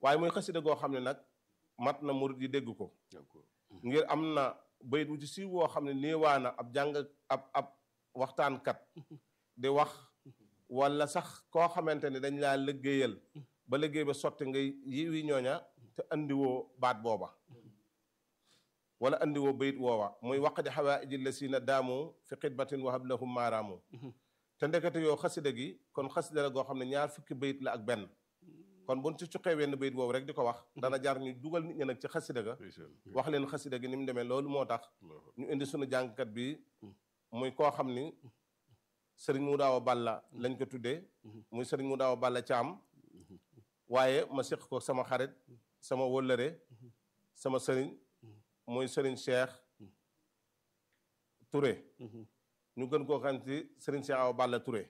waaye muy xasida goo xam ne nag mat na murid yi dégg ko ngir am na bayit wu ci siiw woo xam ne néewaana ab jàng ab ab waxtaankat di wax wala sax koo xamante ni dañ laa liggéeyal ba liggéey ba sotti ngay yiwi ñooña te andiwoo baat booba wala andiwoo bayit woowa muy waqdi xawaaiji lasina daamu fi xidmatin wahab lahum maaraamu te ndekete yoo xasida gi kon xasida la goo xam ne ñaar fukki bayit la ak benn kon buñ ci cuqee wenn bayit boobu rek di ko wax dana jar ñu dugal nit ñi nag ci xasida ga wax leen xasida gi ni mu demee loolu moo tax ñu indi sunu jàngkat bi muy koo xam ni sëriñ mu daaw balla lañ ko tuddee muy sëriñ mu daaw balla caam waaye ma séq ko sama xarit sama wëllëre sama sëriñ muy sëriñ Cheikh Touré ñu gën koo xam ci sëriñ Cheikh Awa Balla Touré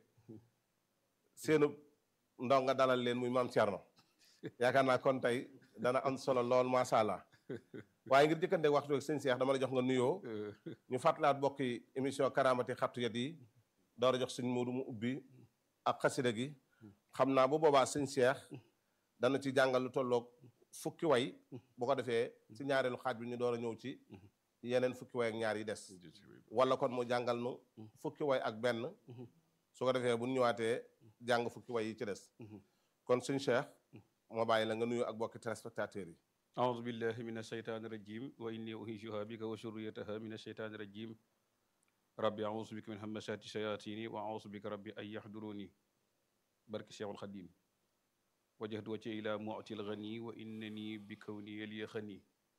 seenu ndaw nga dalal leen muy maam Thierno yaakaar naa kon tey dana am solo lool macha allah waaye ngir jëkkante waxtu ak sëñ Cheikh dama la jox nga nuyoo ñu fàttalaat bokki émission karamati xattu yat yi door a jox suñ muudu mu ubbi ak xasida gi xam naa bu boobaa sëñ Cheikh dana ci jàngal lu tolloog fukki way bu ko defee ci ñaareelu xaaj bi ñu door a ñëw ci yeneen fukki way ak ñaar yi des wala kon mu jàngal nu fukki way ak benn su ko defee bu ñu ñëwaatee jàng fukki way yi ci des kon suñ Cheikh moo bàyyi la nga nuyu ak bokki téléspectateurs yi أعوذ بالله من الشيطان الرجيم وإني أهيجها بك وشريتها من الشيطان الرجيم ربي أعوذ بك من همسات الشياطين وأعوذ بك ربي أن يحضروني برك الشيخ الخديم وجهت وجهي إلى معطي الغني وإنني بكوني لي خني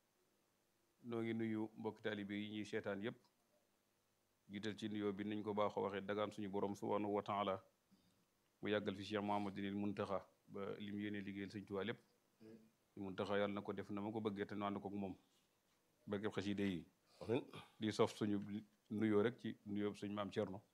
noo ngi nuyu mbokk taalibe yi ñuy seetaan yépp jiital ci nuyoo bi nañ ko baaxoo waxee dagaan suñu borom subhanahu wa taala mu yàggal fi Cheikh Mouhamadinil Muntaxa ba lim yéene liggéeyal Sëñ Tuubaa lépp Muntaxa yàlla na ko def na ma ko bëggee te nu ànd ko ak moom barkeb xasida yi di sof suñu nuyoo rek ci nuyoo suñu maam Thierno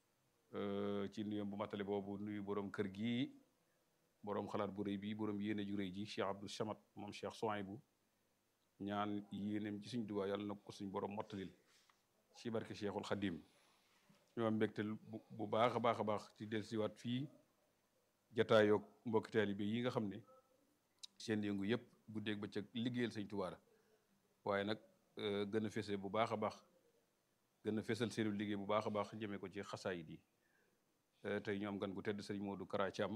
ci nuyoo bu matale boobu nuyu borom kër gi borom xalaat bu rëy bi borom yéene ju rëy ji Cheikh Abdou Samad moom Cheikh Souhaïbou ñaan yéeneem ci suñ Tuubaa yàlla na ko suñ borom mottalil ci barke Cheikhul Khadim ñoo am mbégte bu baax a baax a baax ci dellusiwaat fii jataayoog mbokki taalibe yi nga xam ne seen yëngu yëpp guddeeg bëccëg liggéeyal sëñ Tuubaa la waaye nag gën a fese bu baax a baax gën a fesal seenu liggéey bu baax a baax jëmee ko ci xasaayid yi tey ñu am gan gu tedd sëñ Modou Kara Thiam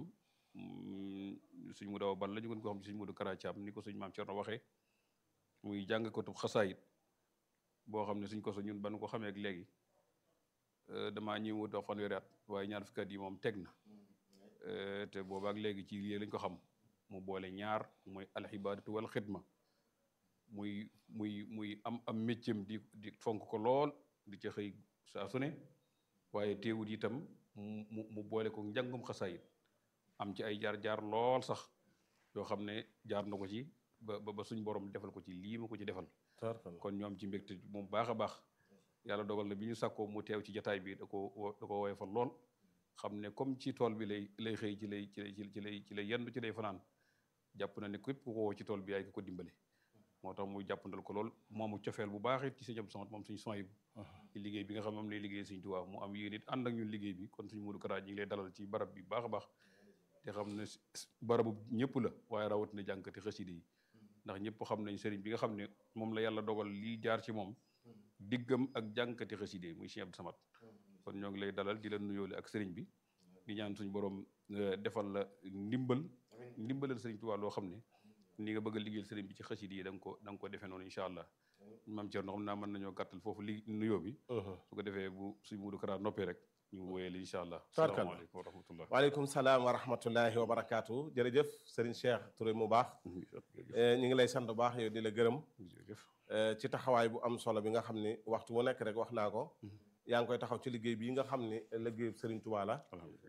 suñ mu daw bal la ñu gën ko xam ci sëñ Modou Kara Thiam ni ko suñ maam Cerno waxee muy jàng ko tub xasaayid boo xam ne suñ ko so ñun ban ko xamee ak léegi damaa ñëw wut wax fanweeri at waaye ñaar fukki at yi moom teg na te boobaak léegi ci lii lañ ko xam mu boole ñaar muy alxibaadatu wal xidma muy muy muy am am méccam di di fonk ko lool di ca xëy saa su ne waaye teewut itam mu mu boole ko njàngum xasaayit am ci ay jaar-jaar lool sax yoo xam ne jaar na ko ci ba ba suñ borom defal ko ci lii ma ko ci defal kon ñoom ci mbégte moom baax a baax yàlla dogal na bi ñu sàkkoo mu teew ci jataay bi da ko da ko woyofal lool xam ne comme ci tool bi lay lay xëy ci lay ci lay ci lay ci lay yendu ci lay fanaan jàpp na ne képp ku ko woo ci tool bi yaay ko ko dimbale moo tax muy jàppandal ko lool moomu cofeel bu baax it ci sëñ Abdou Samad moom suñu soy bu ci liggéey bi nga xam moom lay liggéey suñ Tuubaa mu am yéen it ànd ak ñun liggéey bi kon suñ Modou Kara ñi ngi lay dalal ci barab bi baax a baax te xam ne barabu ñëpp la waaye rawatina jànkati xaside yi ndax ñëpp xam nañ sëriñ bi nga xam ne moom la yàlla dogal lii jaar ci moom diggam ak jànkati xaside muy sëñ Abdou Samad kon ñoo ngi lay dalal di la nuyoole ak sëriñ bi di ñaan suñ borom defal la ndimbal ndimbalal sëriñ Tuubaa loo xam ne ni nga bëgg a liggéeyal sëriñ bi ci xasida yi da nga ko da nga ko defee noonu incha allah maam Thierno xam naa mën nañoo gàttal foofu li nuyoo bi su ko defee bu suñ Modou Kara noppee rek ñu wéyale incha allah salaamaaleykum wa rahmatullah waaleykum salaam wa rahmatullahi wa barakaatu jërëjëf sëriñ Cheikh Touré mu baax ñu ngi lay sant bu baax yow di la gërëm ci taxawaay bu am solo bi nga xam ni waxtu wu nekk rek wax naa ko yaa ngi koy taxaw ci liggéey bii nga xam ni liggéey sëriñ Tuubaa la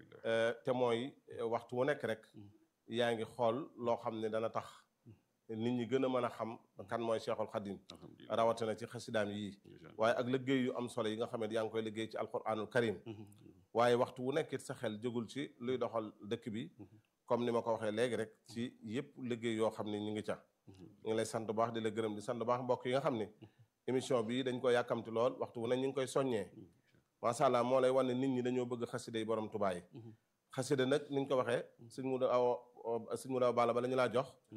te mooy waxtu wu nekk rek yaa ngi xool loo xam ne dana tax nit ñi gën a mën a xam kan mooy Cheikhul Khadim rawatina ci xasidaam yii waaye ak liggéey yu am solo yi nga xam ne yaa ngi koy liggéey ci alquranul karim waaye waxtu wu nekkit sa xel jógul ci luy doxal dëkk bi comme ni ma ko waxee léegi rek ci yëpp liggéey yoo xam ne ñu ngi ca ñu ngi lay sant bu baax di la gërëm di sant bu baax mbokk yi nga xam ne émission bi dañ ko yàkkamti lool waxtu wu ne ñu ngi koy soññee macha allah moo lay wan ne nit ñi dañoo bëgg xasida yi borom Tuubaa yi xasida nag ni ñu ko waxee suñ mu aw suñ mu daw bala ba la ñu laa jox